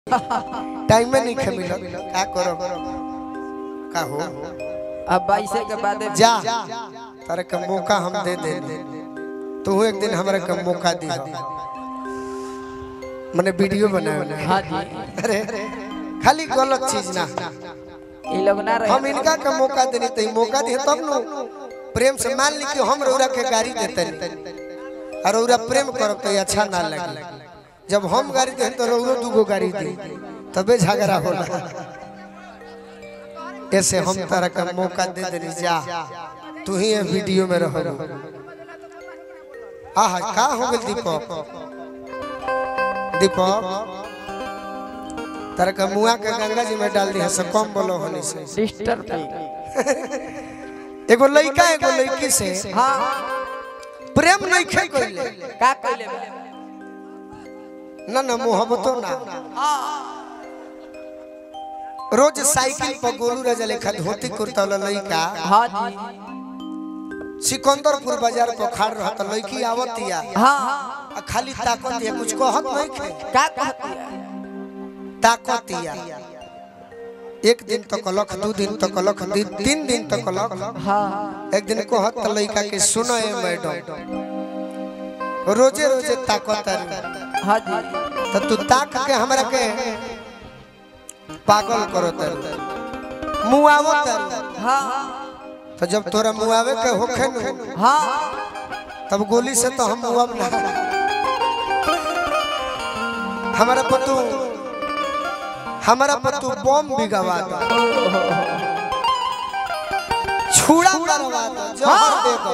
Time में नहीं खे मिलत का करो का हो अब बाईसे के बाद जा तारे का मौका हम दे दे तू एक दिन हमरा का मौका दी मैंने वीडियो बनाया हाँ जी अरे खाली गलत चीज ना ये लोग ना रहे हम इनका का मौका देनी तो ई मौका दे तब नु प्रेम से मान ली कि हम रौरा के गाड़ी देते और रौरा प्रेम करब तो ये अच्छा ना लगे जब हम गाड़ी दे तो रौरो दूगो गाड़ी दी तबे झगड़ा होला ऐसे हम तारा का मौका दे देनी जा तू ही ये वीडियो में रहो आहा का हो गेल दीपक दीपक तारा का मुआ के गंगा जी में डाल दी से कम बोलो होने से सिस्टर पे एगो लड़का एगो लड़की से हाँ प्रेम नहीं खे कोइले का कहले बा? ना ना मोहब्बतो ना रोज साइकिल पर गोलू राजा लेखा धोती कुर्ता वाला लड़का हाँ जी सिकंदरपुर बाजार पर खड़ रहा तो लड़की आवतिया हाँ आ खाली ताकतिया कुछ कहत नहीं खे का कहती है ताकतिया एक दिन तो कलख दो दिन तो कलख दिन तीन दिन तो कलख हाँ एक दिन कहत त लड़का के सुनो ए मैडम रोजे रोजे ताकत हाँ जी तो तू ताक के हमरा के पागल करो तर मुआवो तर हाँ तो जब तोरा मुआवे के होखे न हाँ तब गोली से तो हम मुआव ना हमारा पतू हमारा पतू बम भी गवा दो छुड़ा मरवा दो जहर दे दो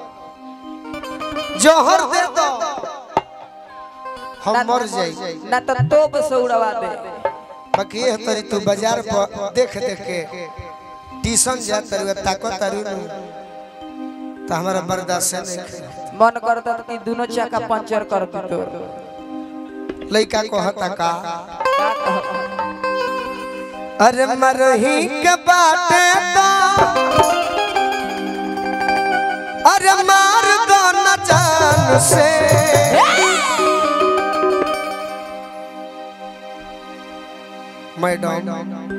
जहर दे दो हम मर जाई ना तो तोप से उड़वा दे बाकी ये तरी तू बाजार पर देख देख के ट्यूशन जा तरी ताकत तरी तो हमारा बर्दाश्त से नहीं मन करता था कि दोनों चाका पंचर कर दी तो लड़का कहता का का कहता अरे मरही के बाटे तो अरे मार दो न जान से मैडम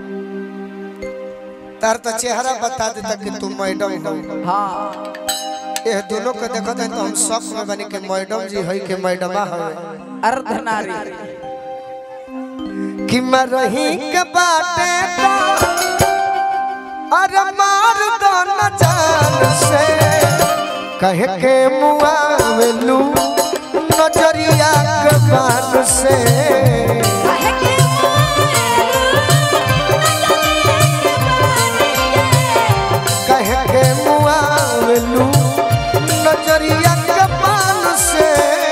तार तो चेहरा बता देता कि तू मैडम हो हाँ ये दोनों को देखो तो हम शौक में बनी के मैडम जी है कि मैडमा है अर्धनारी कि मरही के बाटे तो अरे मार दो न जान से कहे के मुआवलू नजरिया के बान से कहे के मुआवलू नजरिया के बान से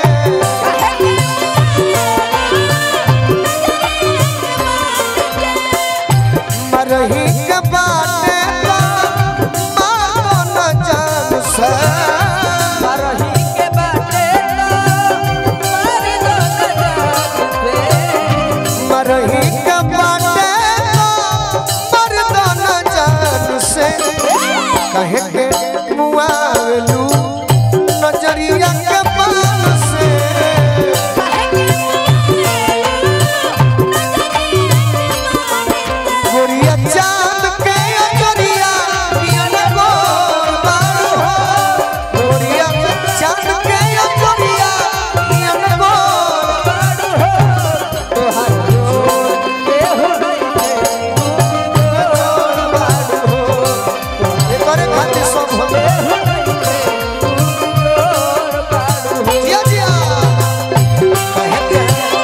मरही के बाटे तो मारो न जान से मरही के बाटे तो मार दो न जान से मरही के बाटे तो मर दो न जान से कहे के मुआवलू नजरिया के पान से गोरिया चांद के अजरिया पियन गोर बारू हो गोरिया चांद के अजरिया पियन गोर बारू हो तोहार जोर के हो गई गोर बारू हो एकरे खातिर सब होले जिया जिया कहे के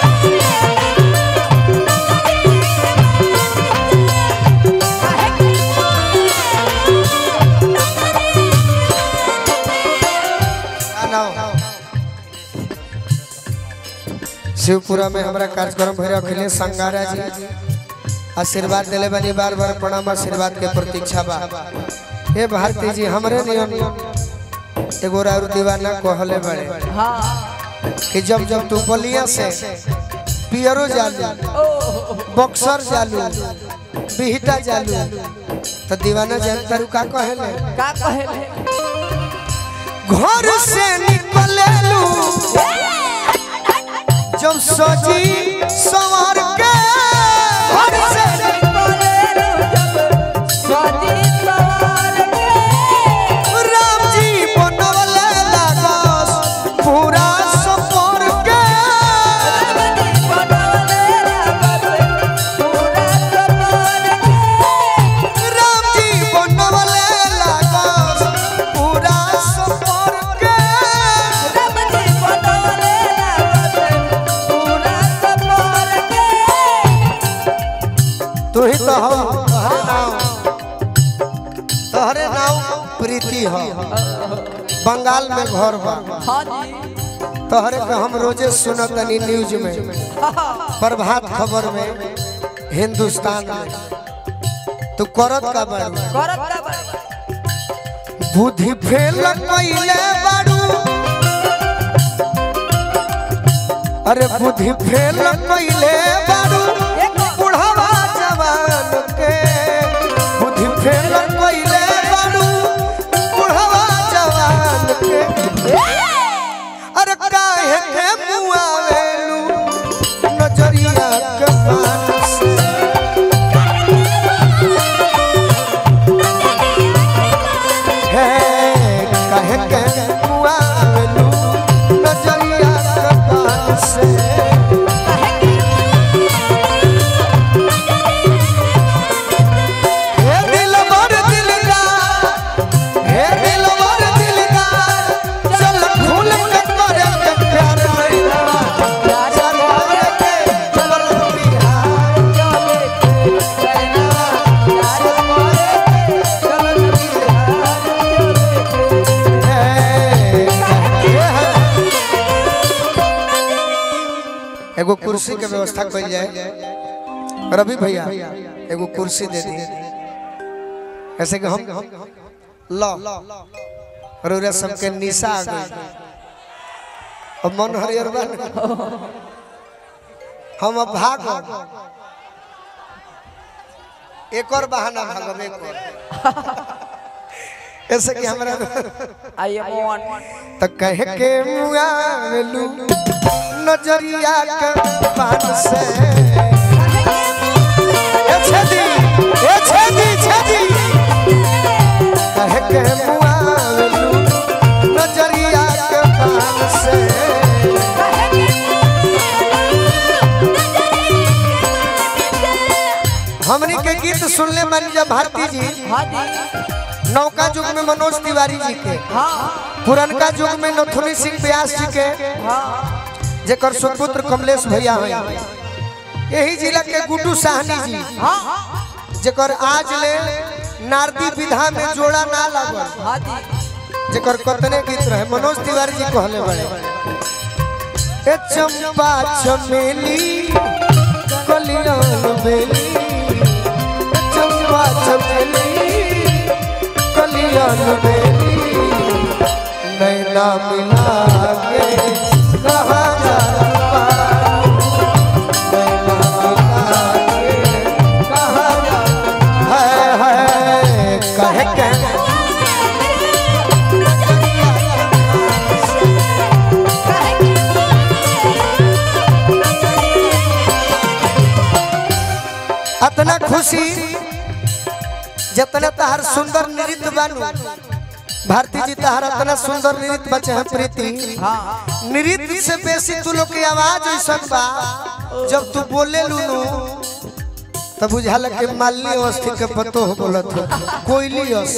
शिवपुरा में हमारा कार्यक्रम भैर अखिलेश संगारा जी आशीर्वाद दिले बनी बार बार प्रणाम आशीर्वाद के प्रतीक्षा बा हे भारती जी हमरे नियम एगो और दीवाना कहले बड़े हाँ कि जब जब तू बलिया से पियरो जालू बक्सर जालू बिहटा जालू तो दीवाना जानता रू का कहले का कहे घर से निकलेलू जब सजी सवार के तू ही तो हो तोहरे नाम तोहरे नाम प्रीति हो बंगाल में घर बा हाँ जी तोहरे के हम रोजे सुनत तनी न्यूज में प्रभात खबर में हिंदुस्तान में तू करत का बाड़ू करत का बड़ी बुद्धि फेल कइले बाड़ू अरे बुद्धि फेल कइले बाड़ू बुढ़ावा जवान के बुद्धि फेल कइले बाड़ू बुढ़ावा जवान के अरे काहे के मुआवेलू नजरिया के पान से हे काहे के मुआवेलू नजरिया के पान से हे दिलबर दिलदार हे दिलबर दिलदार चल फूल के करे के प्यार कइला प्यार करे के चल बिहार चले के कहना प्यार करे के चल बिहार चले के एगो कुर्सी के व्यवस्था कइल जाए रवि भैया एगो कुर्सी दे दी ऐसे कि हम लो रोरा सबके निशा आ गई अब मन हरियर बन हम अब भाग एक और बहाना भागब एक और ऐसे कि हमरा आई एम वन त कह के मुआवेलू नजरिया के पान से ए छेदी ए छेदी छेदी कह के मुआवेलू नजरिया के पान से हमनी के गीत सुनले मन जब भारती जी हाँ जी नौका युग में मनोज तिवारी जी के हाँ पुरनका युग में नथुनी सिंह व्यास जी के हाँ जेकर सुपुत्र कमलेश भैया हैं यही जिला के गुड्डू साहनी जी हाँ जेकर आज ले नारदी विधा में जोड़ा ना लागल हाँ जी जेकर कतने गीत रहे मनोज तिवारी जी कहले बड़े ए चंपा चमेली कलियान बेली ए चंपा चमेली कलियान बेली नैना मिला के कहाँ जाना नैना मिला के कहाँ जाना है है कहे के अतना खुशी जतना तहार सुंदर नृत्य बानू भारती जी तहार अतना सुंदर नृत्य बचे हैं प्रीति हाँ नृत्य से बेसी तू लोग की आवाज ऐसा बा जब तू बोले लूनू तब बुझाला के मालिनी अवस्थी के पतो हो बोलत हो कोयली अस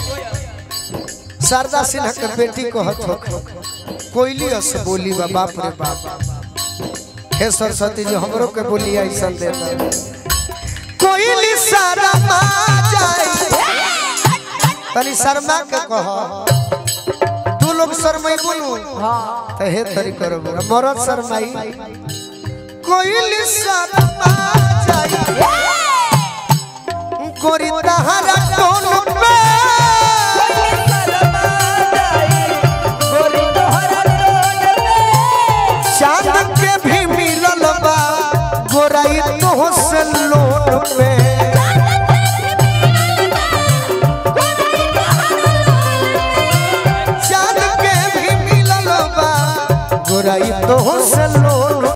शारदा सिन्हा के बेटी को हथ हो कोयली अस बोली बा बाप रे बाप हे सरस्वती जी हमरो के बोली ऐसा दे दे कोयली शर्मा जाए तनी शर्मा के कह तू लोग शर्माई बोलू हाँ तो हे तरी करो बुरा मरद शर्माई कोयली शर्मा जाए गोरी तहरा टोन पे चांद के भी मिलल बा गोराई तो से लोट पे